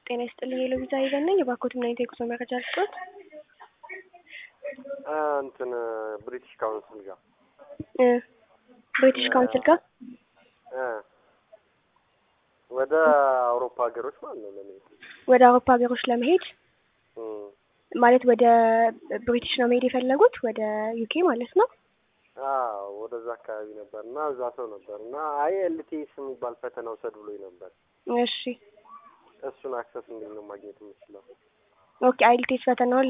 ጤና ይስጥልኝ የሎቪዛ ይዘን ነኝ። የባኮት ምናይነት የጉዞ መረጃ ልስጦት? እንትን ብሪቲሽ ካውንስል ጋር ብሪቲሽ ካውንስል ጋር ወደ አውሮፓ ሀገሮች ማለት ነው ለመሄድ ወደ አውሮፓ ሀገሮች ለመሄድ ማለት ወደ ብሪቲሽ ነው መሄድ የፈለጉት ወደ ዩኬ ማለት ነው። አዎ ወደዛ አካባቢ ነበር እና እዛ ሰው ነበር እና አይ ኤልቲኤስ የሚባል ፈተና ውሰድ ብሎኝ ነበር። እሺ እሱን አክሰስ እንዴት ነው ማግኘት የምችለው? ኦኬ አይልቴስ ፈተናውን